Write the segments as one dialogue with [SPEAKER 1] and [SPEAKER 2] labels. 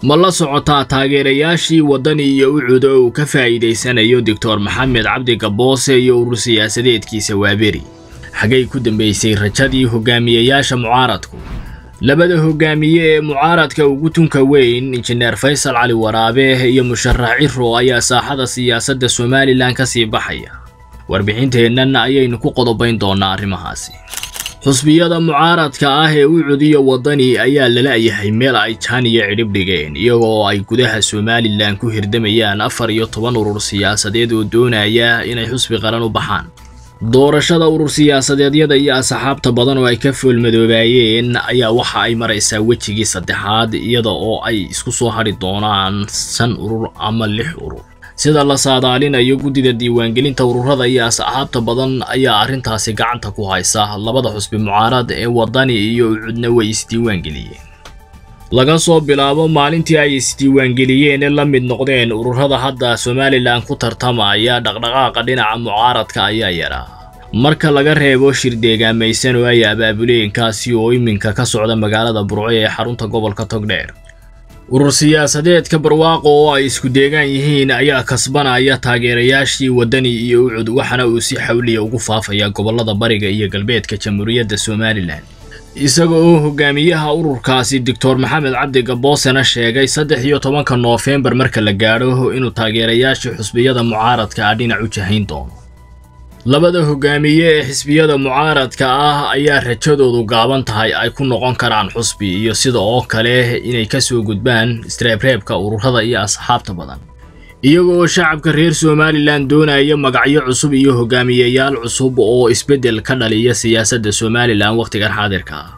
[SPEAKER 1] ma la socotaa taageerayaashii waddani iyo ucud oo uu ka faa'iidaysanayo doctor maxamed cabdi gaboose iyo urur siyaasadeedkiisa waaberi xaggay ku dambaysay rajadii hogaamiyeyaasha mucaaradku labada hogaamiye ee mucaaradka ugu tunka weyn injineer faysal cali waraabe iyo musharax ciro ayaa saaxada siyaasadda somalilan ka sii baxaya warbixinteennan ayaynu ku qodobayn doonnaa arrimahaasi xusbiyada mucaaradka ah ee ucud iyo waddani ayaa lala-yahay meel ay jaan iyo cidhib dhigeen iyagoo ay gudaha somalilan ku hirdamayaan afar iyo toban urur siyaasadeed oo doonaya inay xusbi qaran u baxaan doorashada urur siyaasadeedyada iyo asxaabta badan oo ay ka foolmadoobaayeen ayaa waxa ay maraysaa wejigii saddexaad iyada oo ay isku soo hadhi doonaan shan urur ama lix urur sida la saadaalinayo guddida diiwaangelinta ururada iyo asxaabta badan ayaa arrintaasi gacanta ku haysa labada xusbi mucaarad ee waddani iyo ucudna way isdiiwaangeliyeen laga soo bilaabo maalintii ay isdiiwaangeliyeen ee la mid noqdeen ururada hadda somalilan ku tartamaya dhaqdhaqaaqa dhinaca mucaaradka ayaa yaraa marka laga reebo shir deegaamaysan oo ay abaabuleenkaasi oo iminka ka socda magaalada burco ee xarunta gobolka togdheer urur siyaasadeedka barwaaqo oo ay isku deegaan yihiin ayaa kasbanaya taageerayaashii waddani iyo ucud waxaana uu si xawliya ugu faafaya gobollada bariga iyo galbeedka jamhuuriyadda somalilan isaga oo hogaamiyaha ururkaasi doctor maxamed cabdi gaboosena sheegay saddex iyo tobanka noofembar marka la gaadho inuu taageerayaashii xusbiyada mucaaradka ah dhinac u jahayn doono labada hogaamiye ee xisbiyada mucaaradka ah ayaa rajadoodu gaaban tahay ay ku noqon karaan xusbi iyo sida oo kale inay ka soo gudbaan istreebreebka ururada iyo asxaabta badan iyaga oo shacabka reer somalilan doonaya magacyo cusub iyo hogaamiyeyaal cusub oo isbeddel ka dhaliya siyaasadda somalilan wakhtigan xaadirka ah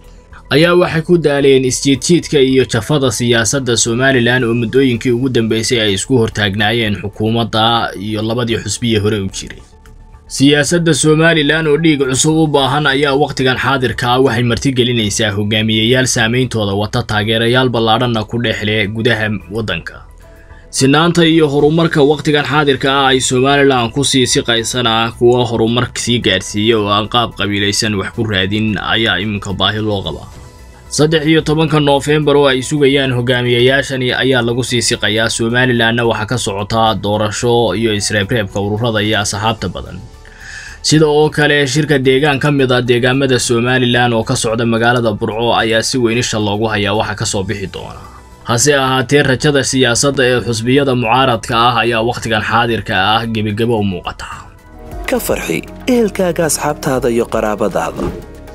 [SPEAKER 1] ayaa waxay ku daaleen isjiidjiidka iyo jafada siyaasadda somalilan oo muddooyinkii ugu dambeysay ay isku hortaagnaayeen xukuumadda iyo labadii xusbiye hore u jiray siyaasadda somalilan oo dhiig cusub u baahan ayaa wakhtigan xaadirka ah waxay martigelinaysaa hogaamiyeyaal saameyntooda wata taageerayaal ballaadhanna ku dhexle gudaha waddanka sinaanta iyo horumarka wakhtigan xaadirka ah ay somalilan ku sii siqaysana kuwa horumar sii gaadhsiiya oo aan qaab qabiilaysan wax ku raadin ayaa iminka baahi loo qabaa saddex iyo tobanka noofembar oo ay sugayaan hogaamiyeyaashani ayaa lagu sii siqayaa somalilanna waxaa ka socotaa doorasho iyo isreebreebka ururada iyo asxaabta badan sida oo kale shirka deegaan ka mid a deegaamada somalilan oo ka socda magaalada burco ayaa si weynisha loogu hayaa waxa ka soo bixi doona hase ahaatee rajada siyaasadda ee xusbiyada mucaaradka ah ayaa wakhtigan xaadirka ah gebagabo u muuqata
[SPEAKER 2] ka farxi ehelkaaga asxaabtaada iyo qaraabadaada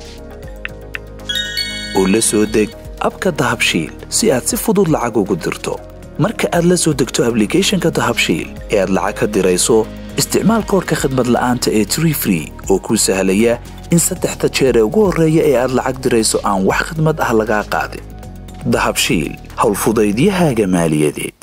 [SPEAKER 2] oo la soo deg abka dahabshiil si aad si fudud lacag ugu dirto marka aad la soo degto ablicathonka dahabshiil ee aad lacag ka dirayso isticmaal koorka khadmad la'aanta ee tree free oo kuu sahlaya in saddexda jeer ee ugu horreeya ee aad lacag dirayso aan wax khadmad ah lagaa qaadin dahabshiil howlfudaydiyahaaga maaliyadeed